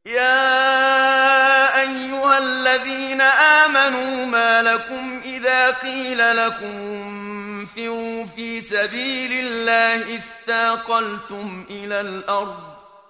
يا أيها الذين آمنوا ما لكم إذا قيل لكم انفروا في سبيل الله اثاقلتم إلى الأرض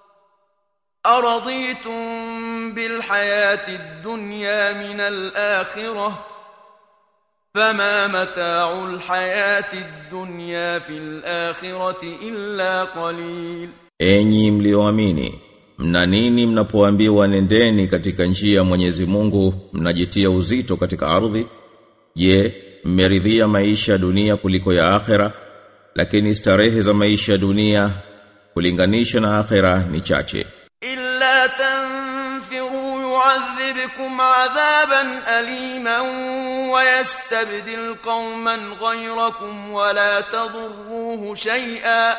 أرضيتم بالحياة الدنيا من الآخرة فما متاع الحياة الدنيا في الآخرة إلا قليل Enyi mlioamini, mna nini mnapoambiwa nendeni katika njia ya Mwenyezi Mungu, mnajitia uzito katika ardhi? Je, mmeridhia maisha ya dunia kuliko ya akhera? Lakini starehe za maisha ya dunia kulinganisha na akhera ni chache. إلا تنفروا يعذبكم عذابا أليما ويستبدل قوما غيركم ولا تضروه شيئا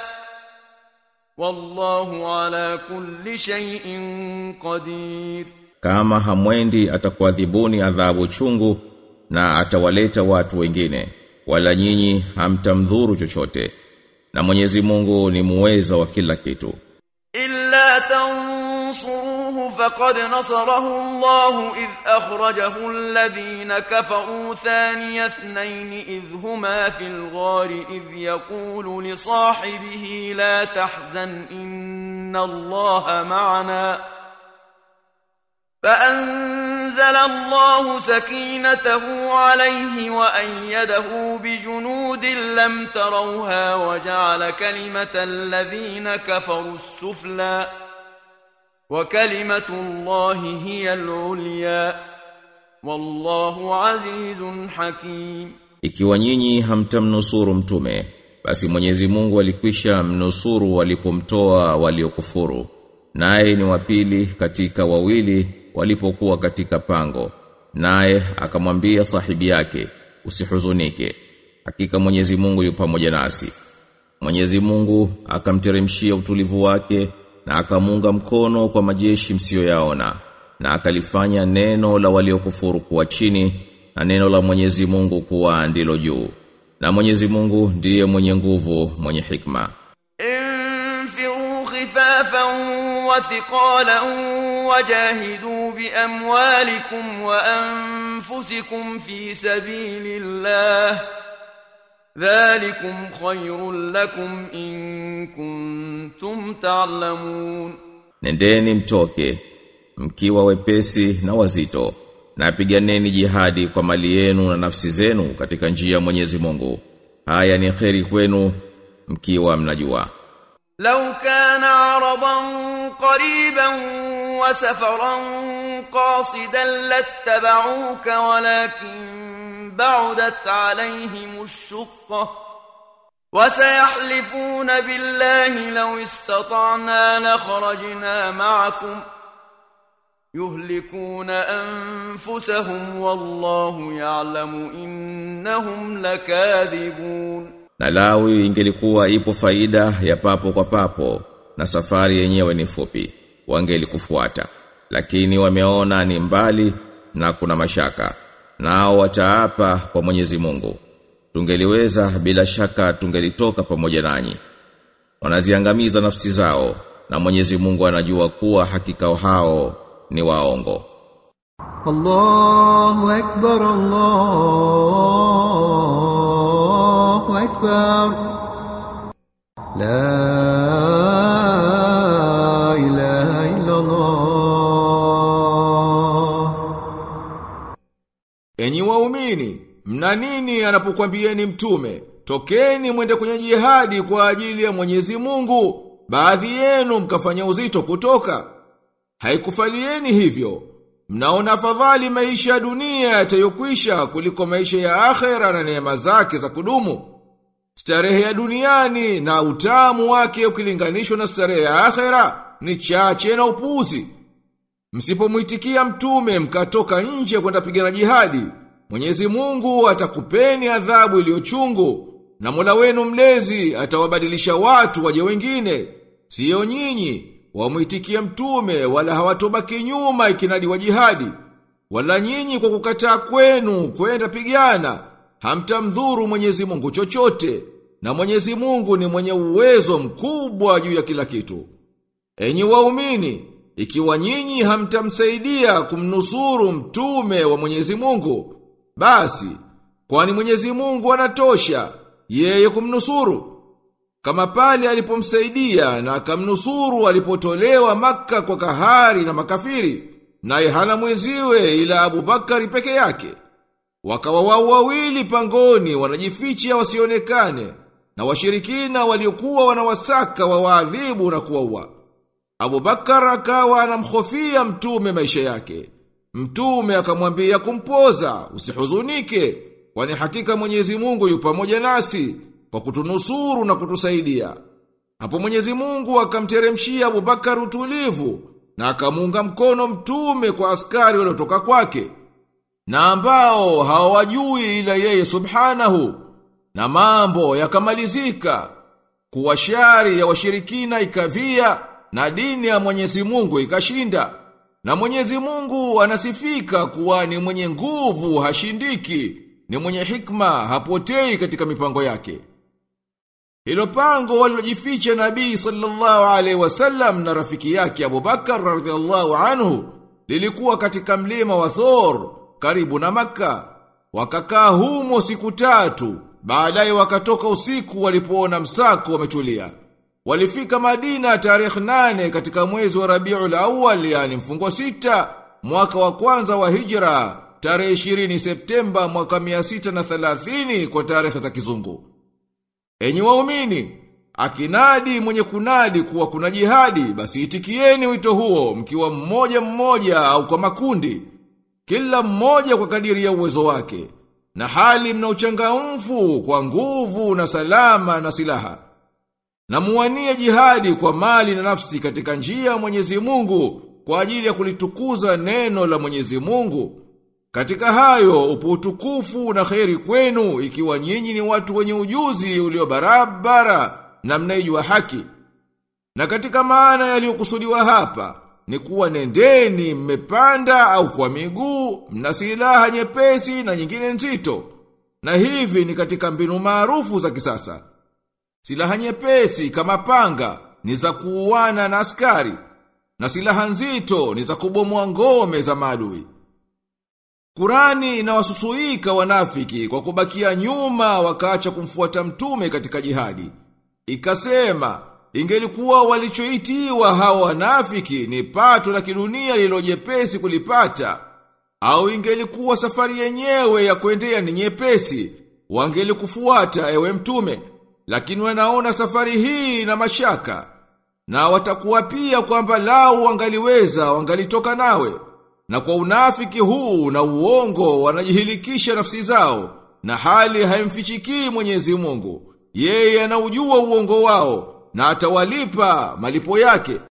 والله على كل شيء قدير Kama hamwendi atakuadhibuni adhabu chungu na atawaleta watu wengine wala nyinyi hamtamdhuru chochote na Mwenyezi Mungu ni muweza wa kila kitu إلا تنصروه فقد نصره الله إذ أخرجه الذين كفروا ثاني اثنين إذ هما في الغار إذ يقول لصاحبه لا تحزن إن الله معنا فأنزل الله سكينته عليه وأيده بجنود لم تروها وجعل كلمة الذين كفروا السفلى وكلمة الله هي العليا والله عزيز حكيم Ikiwa nyinyi hamtamnusuru mtume basi Mwenyezi Mungu alikwisha mnusuru walipomtoa waliokufuru naye ni wapili katika wawili walipokuwa katika pango naye akamwambia sahibi yake usihuzunike hakika Mwenyezi Mungu yu pamoja nasi Mwenyezi Mungu akamteremshia utulivu wake na akamunga mkono kwa majeshi msiyoyaona na akalifanya neno la waliokufuru kuwa chini na neno la Mwenyezi Mungu kuwa ndilo juu na Mwenyezi Mungu ndiye mwenye nguvu mwenye hikma انفروا خفافا وثقالا وجاهدوا بأموالكم وأنفسكم في سبيل الله ذلكم خير لكم إن كنتم تعلمون Nendeni mtoke mkiwa wepesi na wazito na piganeni jihadi kwa mali yenu na nafsi zenu katika njia ya Mwenyezi Mungu haya ni kheri kwenu mkiwa mnajua لو كان عرضا قريبا وسفرا قاصدا لاتبعوك ولكن بعدت عليهم الشقة وسيحلفون بالله لو استطعنا لخرجنا معكم يهلكون أنفسهم والله يعلم إنهم لكاذبون na lawi ingelikuwa ipo faida ya papo kwa papo na safari yenyewe ni fupi wangelikufuata lakini wameona ni mbali na kuna mashaka nao wataapa kwa Mwenyezi Mungu tungeliweza bila shaka tungelitoka pamoja nanyi wanaziangamiza nafsi zao na Mwenyezi Mungu anajua kuwa hakika hao ni waongo الله أكبر الله أكبر لا إله إلا الله Enyi waumini, mna nini anapokuambieni mtume? Tokeni mwende kwenye jihadi kwa ajili ya Mwenyezi Mungu. Baadhi yenu mkafanya uzito kutoka. Haikufalieni hivyo. Mnaona afadhali maisha ya dunia yatayokwisha kuliko maisha ya akhera na neema zake za kudumu. Starehe ya duniani na utamu wake ukilinganishwa na starehe ya akhera ni chache na upuzi. Msipomwitikia mtume mkatoka nje kwenda pigana jihadi, Mwenyezi Mungu atakupeni adhabu iliyochungu na Mola wenu mlezi atawabadilisha watu waje wengine, sio nyinyi wamwitikia mtume wala hawatobaki nyuma ikinadi wa jihadi, wala nyinyi kwa kukataa kwenu kwenda pigana, hamtamdhuru Mwenyezi Mungu chochote, na Mwenyezi Mungu ni mwenye uwezo mkubwa juu ya kila kitu. Enyi waumini, ikiwa nyinyi hamtamsaidia kumnusuru mtume wa Mwenyezi Mungu, basi kwani Mwenyezi Mungu anatosha yeye kumnusuru. Kama pale alipomsaidia na akamnusuru alipotolewa maka kwa kahari na makafiri, naye hana mwenziwe ila Abubakari peke yake. Wakawa wao wawili pangoni wanajificha wasionekane, na washirikina waliokuwa wanawasaka wawaadhibu na kuwaua. Abubakar akawa anamhofia mtume maisha yake. Mtume akamwambia kumpoza, usihuzunike, kwani hakika Mwenyezi Mungu yu pamoja nasi kwa kutunusuru na kutusaidia. Hapo Mwenyezi Mungu akamteremshia Abubakar utulivu na akamuunga mkono mtume kwa askari waliotoka kwake na ambao hawajui ila yeye subhanahu na mambo yakamalizika kuwa shari ya washirikina ikavia na dini ya Mwenyezi Mungu ikashinda na Mwenyezi Mungu anasifika kuwa ni mwenye nguvu hashindiki ni mwenye hikma hapotei katika mipango yake hilo pango walilojificha Nabii sallallahu alaihi wasallam na rafiki yake Abubakar radhiallahu anhu lilikuwa katika mlima wa Thor karibu na Makka. Wakakaa humo siku tatu, baadaye wakatoka usiku walipoona msako wametulia. Walifika Madina tarehe nane katika mwezi wa Rabiul Awwal, yani mfungo sita, mwaka wa kwanza wa Hijra, tarehe 20 Septemba mwaka 630 kwa tarehe za kizungu. Enyi waumini, akinadi mwenye kunadi kuwa kuna jihadi, basi itikieni wito huo mkiwa mmoja mmoja au kwa makundi, kila mmoja kwa kadiri ya uwezo wake, na hali mna uchangamfu kwa nguvu na salama na silaha. Na muwanie jihadi kwa mali na nafsi katika njia ya Mwenyezi Mungu kwa ajili ya kulitukuza neno la Mwenyezi Mungu. Katika hayo upo utukufu na kheri kwenu ikiwa nyinyi ni watu wenye ujuzi ulio barabara na mnaijua haki. Na katika maana yaliyokusudiwa hapa ni kuwa nendeni mmepanda au kwa miguu, mna silaha nyepesi na nyingine nzito. Na hivi ni katika mbinu maarufu za kisasa. Silaha nyepesi kama panga ni za kuuana na askari, na silaha nzito ni za kubomoa ngome za maadui. Kurani inawasusuika wanafiki kwa kubakia nyuma wakaacha kumfuata mtume katika jihadi. Ikasema, ingelikuwa walichoitiwa hawa wanafiki ni pato la kidunia lililojepesi kulipata, au ingelikuwa safari yenyewe ya kuendea ni nyepesi, wangelikufuata ewe mtume, lakini wanaona safari hii na mashaka, na watakuwa pia kwamba lau wangaliweza wangalitoka nawe. Na kwa unafiki huu na uongo wanajihilikisha nafsi zao na hali haimfichikii Mwenyezi Mungu. Yeye anaujua uongo wao na atawalipa malipo yake.